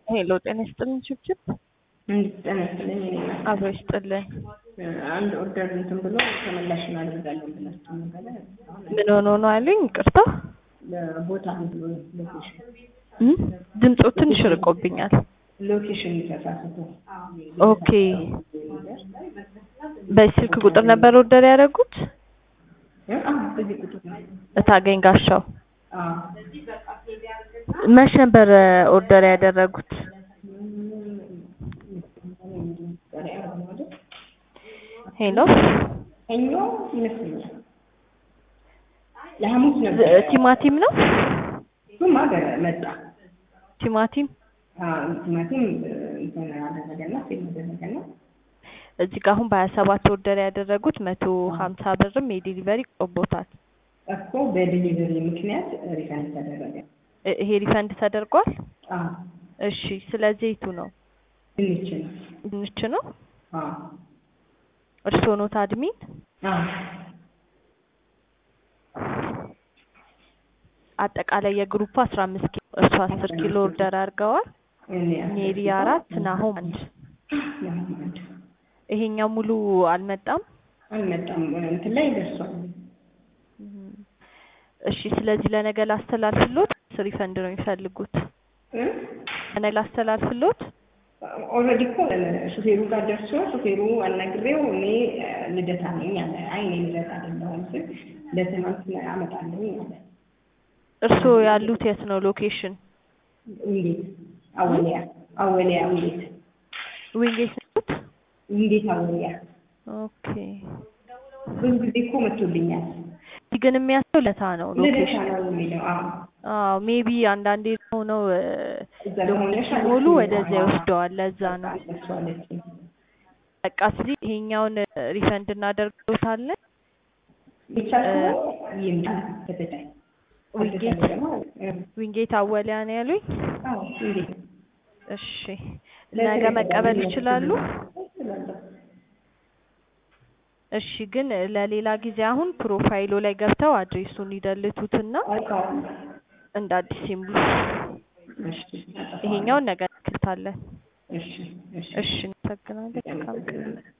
ሄሎ ጤና ይስጥልን ችብችብ ጤና ይስጥልኝ። እኔ ናት አብሮ ይስጥልን። አንድ ኦርደር እንትን ብሎ ተመላሽ እናደርጋለን ብላችሁ ነበረ። ምን ሆኖ ነው አሉኝ? ይቅርታ ቦታ ብሎ ሎኬሽን እም? ድምፁ ትንሽ ርቆብኛል። ሎኬሽን ተሳስቶ ኦኬ በስልክ ቁጥር ነበር ኦርደር ያደረጉት? በዚህ ቁጥር ነው። እታገኝ ጋሻው አዎ። መች ነበር ኦርደር ያደረጉት? ሄሎ ሰኞ ይመስለኛል ለሐሙስ ነበር። ቲማቲም ነው? እሱም ሀገር መጣ። ቲማቲም አዎ፣ ቲማቲም እንትን አደረገና ሴል አደረገና እዚህ ጋር አሁን በሀያ ሰባት ኦርደር ያደረጉት መቶ ሀምሳ ብርም የዲሊቨሪ ቆቦታል። እኮ በዲሊቨሪ ምክንያት ሪፈንድ ተደረገ። እ- ይሄ ሪፈንድ ተደርጓል? አዎ፣ እሺ ስለዚህ የቱ ነው? ድንች ነው። ድንች ነው? አዎ፣ እርስዎ ኖት አድሚን? አዎ፣ አጠቃላይ የግሩፕ አስራ አምስት ኪሎ እርሱ አስር ኪሎ ኦርደር አድርገዋል። እኔ ሜሪ አራት ናሆም አንድ። አንድ ይሄኛው ሙሉ አልመጣም። አልመጣም። እንትን ላይ ደርሷል። እም። እሺ ስለዚህ ለነገ ላስተላልፍሎት ሪፈንድ ነው የሚፈልጉት? እ? ለነገ ላስተላልፍሎት? ኦልሬዲ እኮ ሹፌሩ ጋር ደርሶ ሹፌሩ አናግሬው እኔ ልደታ ነኝ አለ። አይ እኔ ልደታ አይደለሁም ስል ለትናንት አመጣለሁኝ አለ። እርስዎ ያሉት የት ነው ሎኬሽን? እንዴት አወሊያ አወሊያ እንዴት ዊንጌት ነዎት? እንዴት አወሊያ ኦኬ። ብዙ ጊዜ እኮ መጥቶልኛል። እዚህ ግን የሚያስለው ለታ ነው ልደታ ሎኬሽን። ነው የሚለው። አዎ አዎ ሜቢ አንዳንዴ ሆነው እዛ ከሆነሽ ሎኬሽን ሙሉ ወደዚያ ይወስደዋል። ለዛ ነው እሱ አለችኝ። በቃ ስለዚህ ይሄኛውን ሪፈንድ እናደርግሎታለን። ብቻ ከሆነ ይምጣ ከተቻለ ዊንጌት ካልተቻለ ደግሞ እ፣ ዊንጌት አወሊያ ነው ያሉኝ። አዎ እንዴት እሺ ነገ መቀበል ይችላሉ? እሺ ግን ለሌላ ጊዜ አሁን ፕሮፋይሉ ላይ ገብተው አድሬሱን ይደልቱትና አውቃለሁ። እንደ አዲስ ይሙሉ። እሺ ይሄኛውን ነገ እንክታለን። እሺ እሺ እሺ እናመሰግናለን። መልካም ቀን።